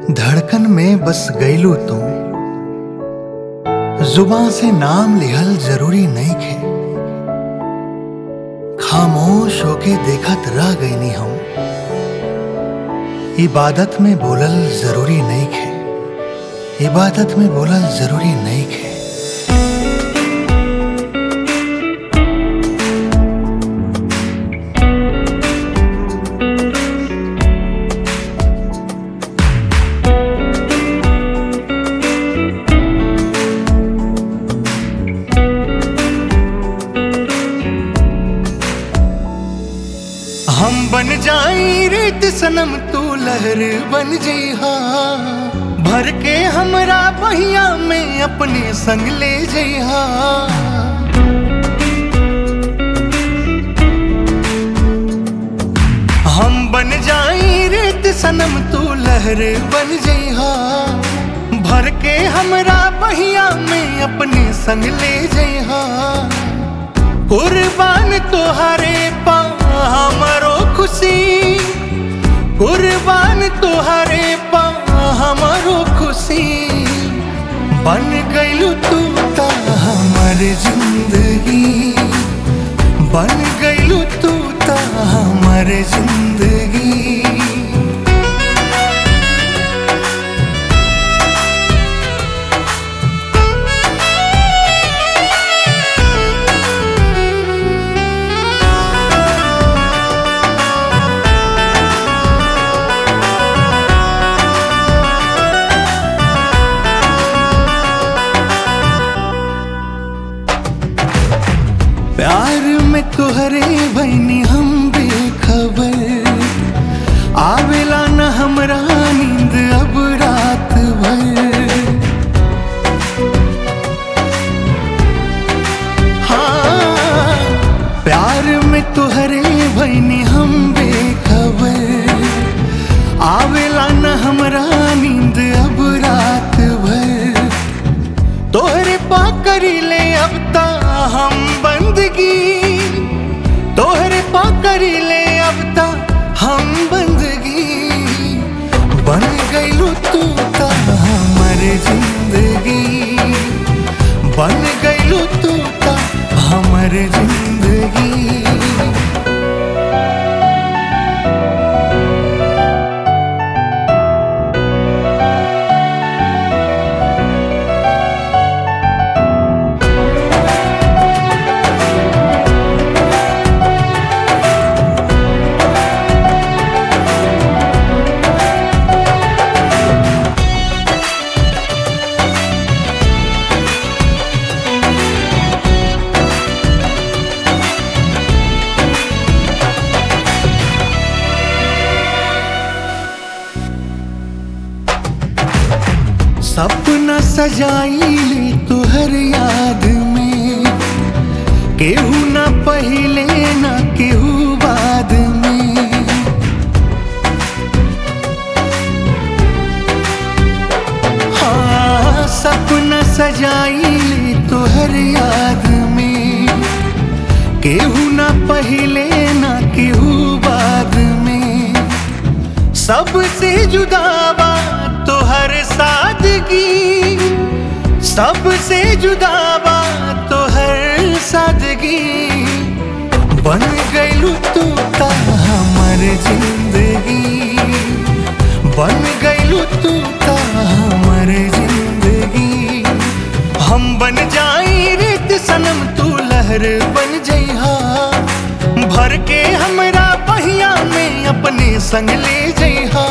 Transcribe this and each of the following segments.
धड़कन में बस गईलू तू जुबां से नाम लिहल जरूरी नहीं खे खामोश होके देखत रह गईनी हम इबादत में बोलल जरूरी नहीं खे इबादत में बोलल जरूरी नहीं खे हम बन जाई रेत सनम तू लहर बन जइहा भर के हमरा बहिया में अपने संग ले जइहा हम बन जाई रेत सनम तू लहर बन जइहा भर के हमरा बहिया में अपने संग ले जइहा कुर्बान तोहरे पा हमरो खुशी कुर्बान तोहरे पा हमरो खुशी बन गइलू तू ता हमर जिंदगी बन गइलू तू ता हमर जिंदगी प्यार में तुहरे भैनी हम बेखबर आवेला न हमरा नींद अब रात भर हाँ प्यार में तुहरे भैनी हम बेखबर आवेला न हमरा नींद अब रात भर तोहरे पा करी ले अब ता हम बंदगी तोहरे पा करी ले अब ता हम बंदगी बन गइलू तू ता हमर जिंदगी बन गइलू तू ता हमर जिंदगी सपना सजाई ली तुहर याद में केहू ना पहिले ना केहू बाद में हाँ सपना सजाई ली तुहर याद में केहू ना पहिले ना केहू बाद में सबसे जुदावा तोहर सादगी सबसे जुदावा तोहर सादगी बन गइलू तू ता हमर जिंदगी बन गइलू तू ता हमर जिंदगी हम बन जाई रेत सनम तू लहर बन जइहा भर के हमरा बहिया में अपने संग ले जइहा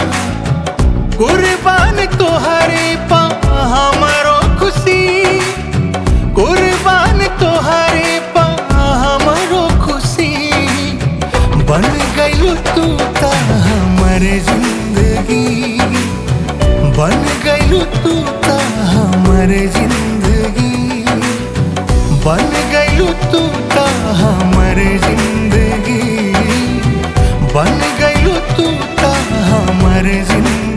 कुर्बान तोहरे पा हमरो खुशी कुर्बान तोहरे पा हमरो खुशी बन गइलू तू ता हमर जिंदगी बन गइलू तू ता हमर जिंदगी बन गइलू तू ता हमर जिंदगी बन गइलू तू ता हमर जिंदगी